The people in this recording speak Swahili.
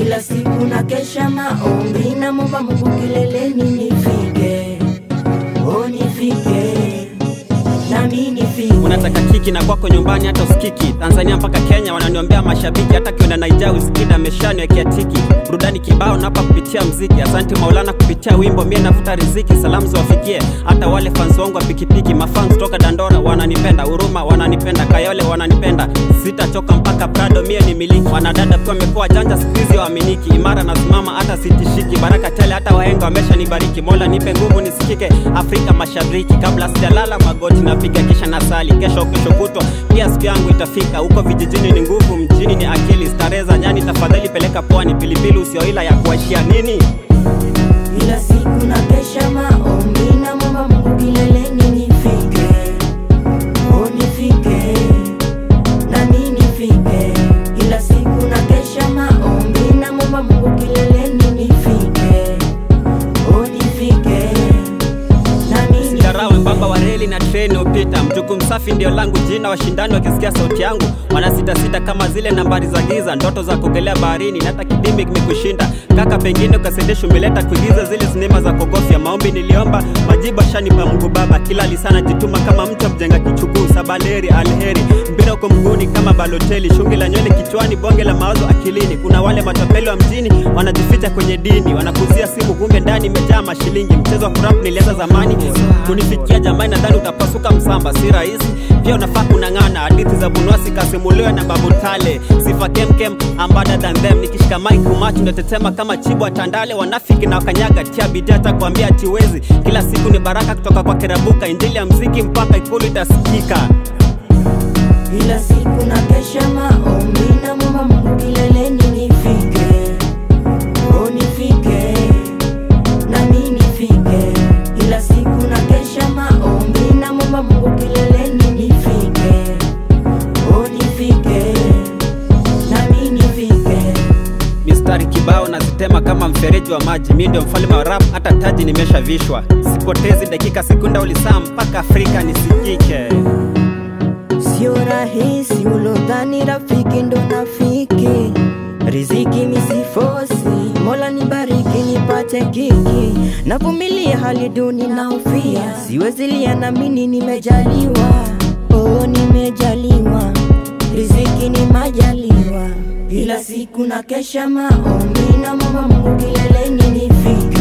Kila siku na kesha maombi na momba Mungu kileleni nifike, oh nifike, nami nifike. unataka kiki na kwako nyumbani hata usikiki tanzania mpaka kenya wananiombea mashabiki hata kienda naija usikida meshaniwekea tiki burudani kibao napa kupitia mziki asante maulana kupitia wimbo mie navuta riziki salamu ziwafikie hata wale fans wangu wa pikipiki mafans toka dandora wananipenda huruma wananipenda kayole wananipenda sitachoka mpaka prado mie ni miliki wanadada pia wamekuwa janja skuizi waaminiki imara nasimama hata sitishiki baraka tele hata wahenga wameshanibariki mola nipe nguvu nisikike afrika mashariki kabla sijalala magoti napiga kisha nasali kesho kesho kutwa pia siku yangu itafika huko vijijini ni nguvu mjini ni akili starehe za nyani tafadhali peleka pwani pilipili usioila ya kuashia nini Kila siku na kesha maombi na momba Mungu kileleni nifike, oh nifike, nami nifike. Kila siku na kesha maombi na momba Mungu kileleni nifike, oh nifike, nami nifike. Darawe mbamba wa reli na treni upita mjuku msafi ndio langu jina washindani wakisikia sauti yangu wanasitasita kama zile nambari za giza ndoto za kuogelea baharini na hata kidimi kimekushinda kaka pengine ukasendesha umeleta kuigiza zile sinema za kogofya maombi niliomba majibu ashanipa mungu baba kila lisana jituma kama mtu mjenga kichuguu sabaleri alheri mpira uko mguuni kama baloteli shungi la nywele kichwani bonge la mawazo akilini kuna wale matapeli wa mjini wanajificha kwenye dini wanakuzia simu kumbe ndani imejaa mashilingi mchezo wa kurap nilianza zamani kunifikia jamani nadhani utapasuka msamba si rahisi pia unafaa kunang'ana hadithi za bunwasi kasimuliwe na babu tale sifa kemkem ambada than them nikishika mike umachu ndatetema kama chibwa tandale wanafiki na wakanyaga tia bidii hata kuambia atiwezi kila siku ni baraka kutoka kwa kerabuka injili ya mziki mpaka ikulu itasikika Kila siku na kesha maombi na momba Mungu kileleni nifike, oh nifike, nami nifike. Kila siku na kesha maombi na momba Mungu kileleni nifike, oh nifike, nami nifike. mistari kibao nazitema kama mfereji wa maji mi ndio mfalme wa rap hata taji nimeshavishwa sipotezi dakika sekunda ulisaa mpaka afrika nisikike Sio rahisi ulodhani rafiki ndo nafiki, riziki misifosi, Mola nibariki nipate kiki, navumilia hali duni na ufia, siwezi lia na mini nimejaliwa, oh nimejaliwa, riziki ni majaliwa, kila siku na kesha maombi na momba Mungu kileleni nifike